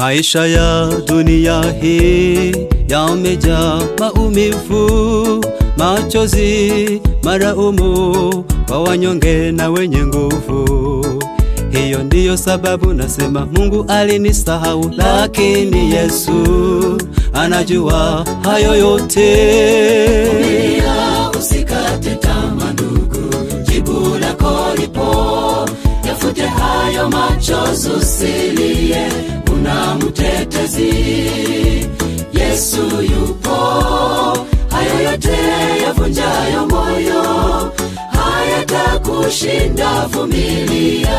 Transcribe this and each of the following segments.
Maisha ya dunia hii yamejaa maumivu, machozi, maraumu kwa wanyonge na wenye nguvu. Hiyo ndiyo sababu nasema Mungu alinisahau, lakini Yesu anajua hayo yote. Vumilia, usikate tamaa ndugu, jibu lako lipo. Yafute hayo machozi, usilie, una mtetezi. Yesu yupo, hayo yote yavunjayo moyo hayatakushinda. Vumilia,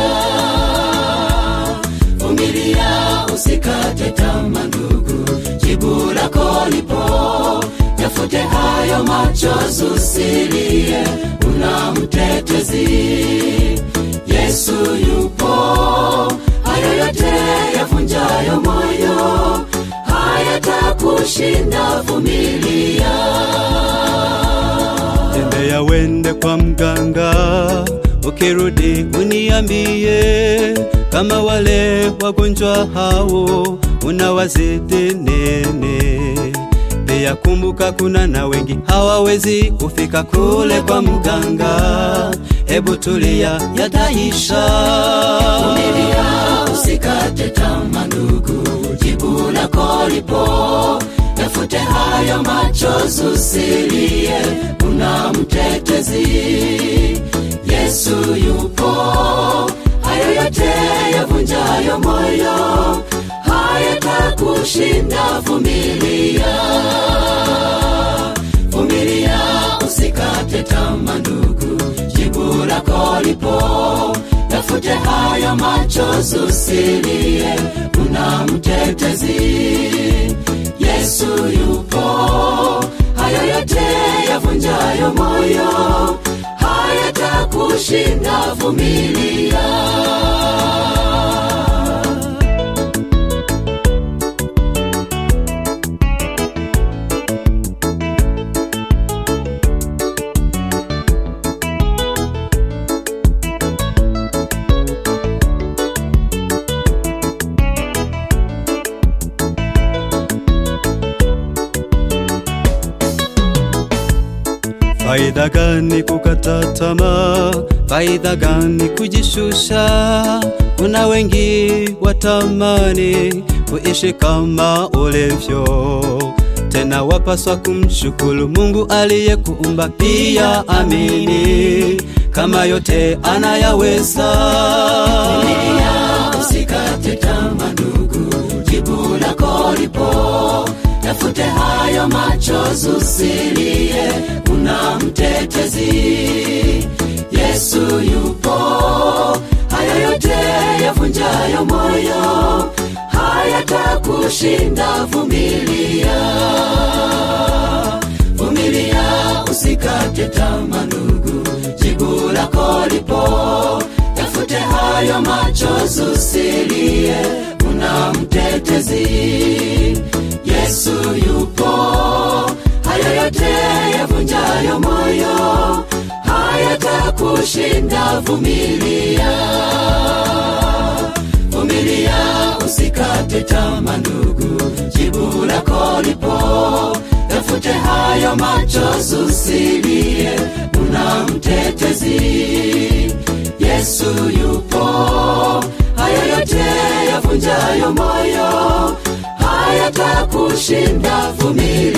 vumilia, usikate tamaa ndugu, jibu lako lipo. Yafute hayo machozi, usilie, una mtetezi. Yesu yupo, hayo yote yavunjayo moyo hayatakushinda. Vumilia. Tembea wende kwa mganga, ukirudi uniambie kama wale wagonjwa hao unawazidi nene. Pia kumbuka, kuna na wengi hawawezi kufika kule kwa mganga. Hebu tulia, yataisha. Vumilia, usikate tamaa ndugu, jibu lako lipo. Yafute hayo machozi, usilie, una mtetezi. Yesu yupo, hayo yote yavunjayo moyo hayatakushinda. Vumilia, vumilia, usikate tamaa ndugu, jibu lako lipo. Yafute hayo machozi, usilie, una mtetezi. Yesu yupo, hayo yote yavunjayo moyo hayatakushinda. Vumilia. Faida gani kukata tamaa? Faida gani kujishusha? Kuna wengi watamani kuishi kama ulivyo, tena wapaswa kumshukuru Mungu aliyekuumba. Pia amini kama yote anayaweza. Vumilia, usikate tamaa ndugu, jibu lako lipo. Yafute hayo machozi, usilie, una mtetezi. Yesu yupo, hayo yote yavunjayo moyo hayatakushinda. Vumilia, vumilia, usikate tamaa ndugu, jibu lako lipo. Yafute hayo machozi, usilie, una mtetezi. Yesu yupo, hayo yote yavunjayo moyo hayatakushinda. Vumilia, vumilia, usikate tamaa ndugu, jibu lako lipo. Yafute hayo machozi, usilie, una mtetezi. Yesu yupo, hayo yote yavunjayo moyo hayatakushinda. Vumilia.